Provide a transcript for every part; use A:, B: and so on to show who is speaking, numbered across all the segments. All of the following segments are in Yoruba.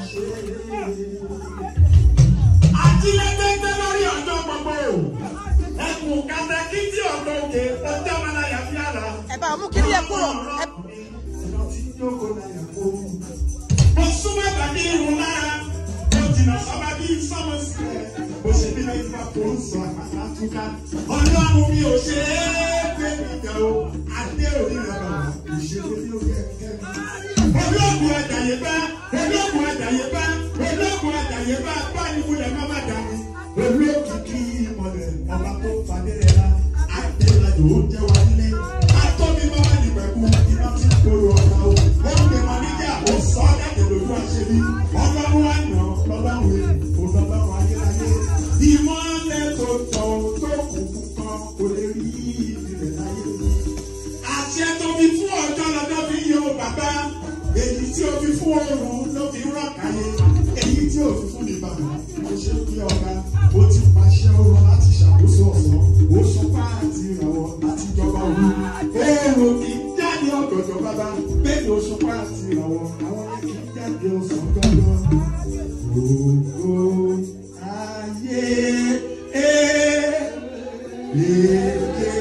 A: ṣe ajílẹ́gbẹ́gbẹ́ lórí ọjọ́ gbogbo ẹkùn kàtàkìtì ọ̀dọ́ òkè ọjọ́ mọ́láyà fi àrà.
B: ẹ bá mú kiri yẹn kúrò ẹ
A: mo súnmọ́ tàbí irun lára mo jìnnà sábà bí sọ́mọ sílẹ̀ mo ṣe bí lẹ́yìn bá tó ń sọ àpáta túká ọlọ́run mi ò ṣe é gbé mi jẹ o adé òní rẹ̀ bàbá kò ṣe é bí ó yẹ kẹ́ mi olóògùn àjàyè bá olóògùn àjàyè bá olóògùn àjàyè bá báyìí múlẹ̀ má má dání olókìkí ìmọ̀lẹ̀ ọba tó fadé rẹ̀ la àdéhàjò ó jẹ́ wa nílé atọ́bí máma ní pẹ̀kú iná tí kóró ọ̀la o ó ń gbé wọn níjà ó sọ ọ́ jáde lójú àṣẹbí ọlọ́run wa yàn lọ́lọ́run èlò lọ́lọ́run ayérayé ìmọ̀lẹ̀ tó tọ̀ tó kù kan kò lè rí ìrẹ̀ láyé àti ẹ tó fi fún ọjọ́ lọ́jọ́ fi yẹ o bàbá èyí tí o fi fún oòrùn ló fi rọ̀ káyé èyí tí o fi fún ní bàbá o ṣe kí ọba o ti pàṣẹ oorun láti ṣàkóso ọ̀sán o sọ páàtì ìràwọ̀ láti jọba òru oòrùn kì í jáde ọ̀dọ̀dọ̀ bàbá bẹ́ẹ̀ ni o sọ páàtì ìràwọ̀ àwọn yẹn kì í jáde ọ̀sán gbọ́dọ̀ gbogbo ayé ẹ̀ lè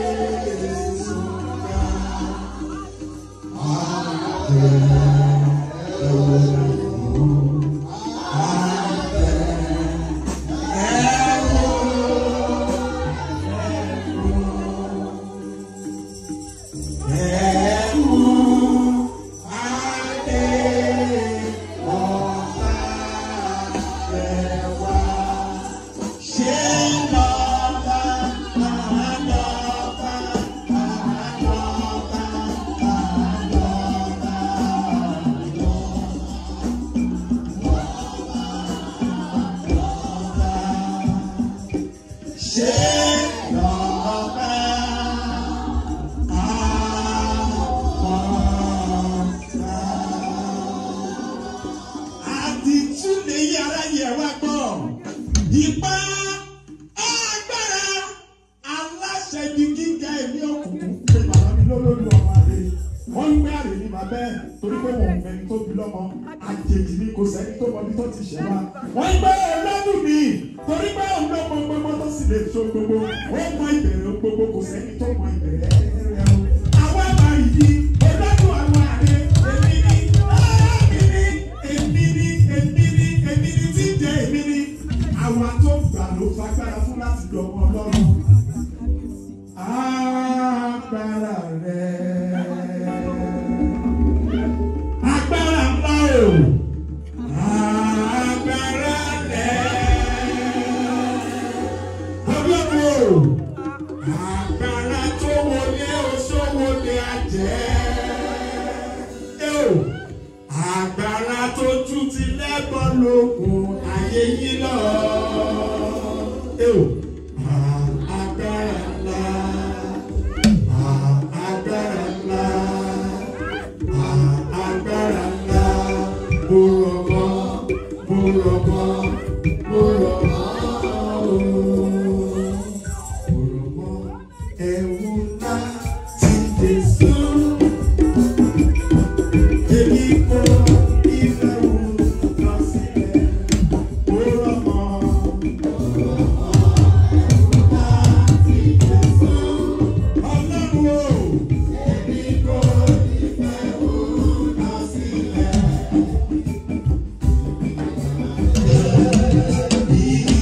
A: àdìtú lè yí ara yẹ wá gbọ́. Ìpá agbára aláṣẹ ibi gíga ẹ̀mí òkùnkùn pé bàbá mi lólórí ọmọ àlè. Wọ́n ń gbé àlè ní bàbá ẹ̀ torí pé wọn ò mẹ́ni tó bí lọ́mọ. Àjèjì ni kò sẹ́ni tó mọ bí tó ti ṣẹ̀ wá. Wọ́n ń gbé ọlọ́dún mi torí pé òun ló mọ gbogbo tó sì lè so gbogbo. Ó mọ ìbẹ̀rẹ̀ gbogbo kò sẹ́ni tó mọ ìbẹ̀rẹ̀ rẹ̀ o. Àwọn àmà yìí ọlọ́dún àwọn àlè èmi ni èmi ni èmi ni èmi ni tí ń jẹ èmi ni. Àwa tó gbà ló fagbára fún láti lọ ọmọ ọlọ́run. Agbára rẹ̀. Agbára ńlá o. Agbára rẹ̀. Ọlọ́run o. Agbára tó wọlé oṣó wọlé ajẹ́. Ẹ o agbára tó ju ti lẹ́bọn lókun ayé yín lọ. Ẹ o, à- agbára ńlá, à- agbára ńlá, à- agbára ńlá. Mo rọ̀ mọ́, mo rọ̀ mọ́, mo rọ̀ mọ́ o. Mo rọ̀ mọ́ ẹ̀wù ńlá tí Jésù. Èmi kò ìfẹ́ wù lọ sílẹ̀. Mo rọ̀ mọ́. Ọlọ́run o. Èmi kò ìfẹ́ wù lọ sílẹ̀.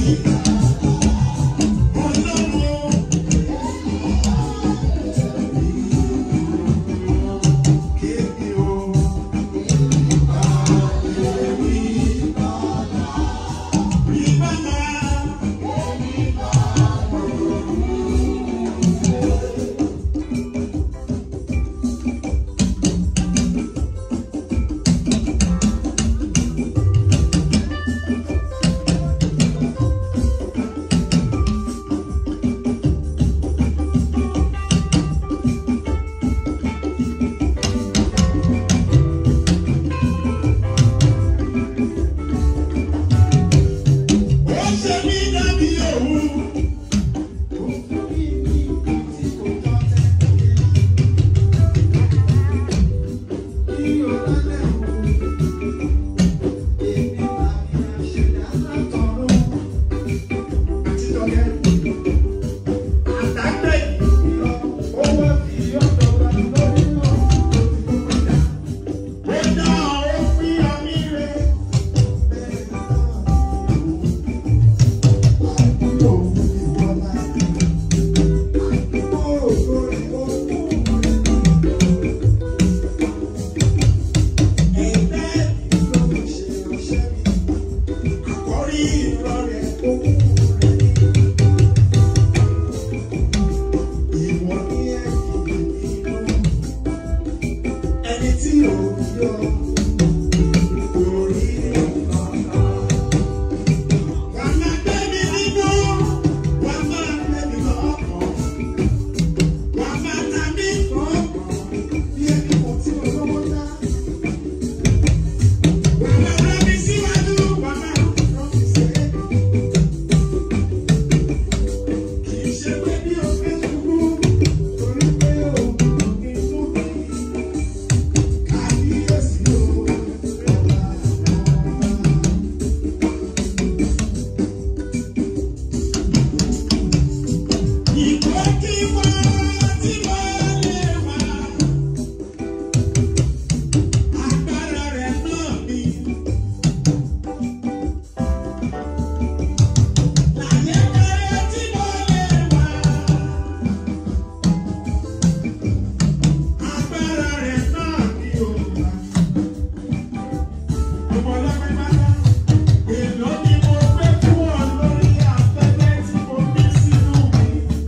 A: Gbogbo ọlọ́pẹ́ pátá. Èló ni mo gbé fún ọ lórí afẹ́fẹ́ tí mo gbé sínú mi?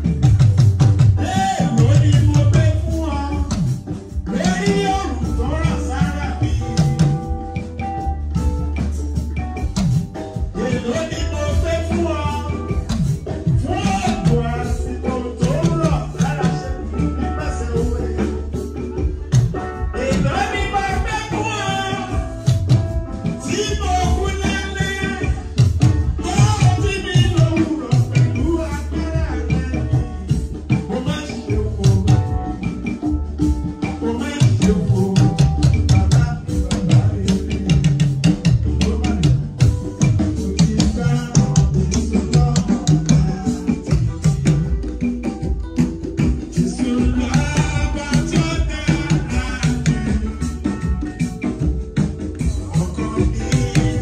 A: Èló ni mo gbé fún ọ lórí òrùn tó rà sára mi? Èló ni mo gbé fún ọ fún ọ̀pọ̀ àsìkò tó rọ̀ lára ṣe fi nípasẹ̀ òwe? Èló ni mo gbé fún ọ tí mo kú lálẹ́? Thank you.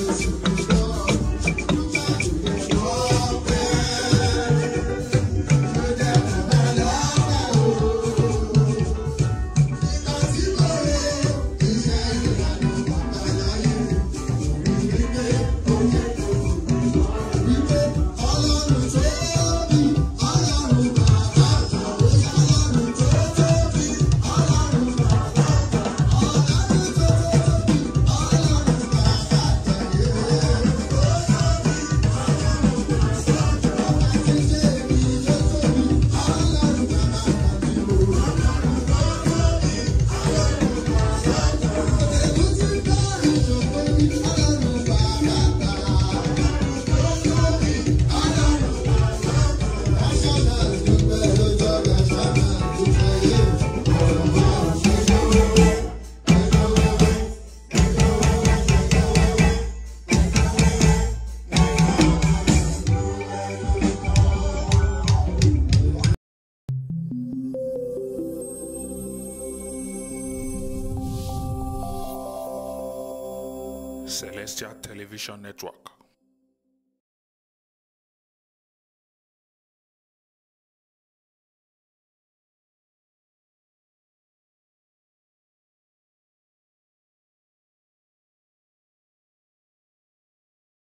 C: Celestial Television Network.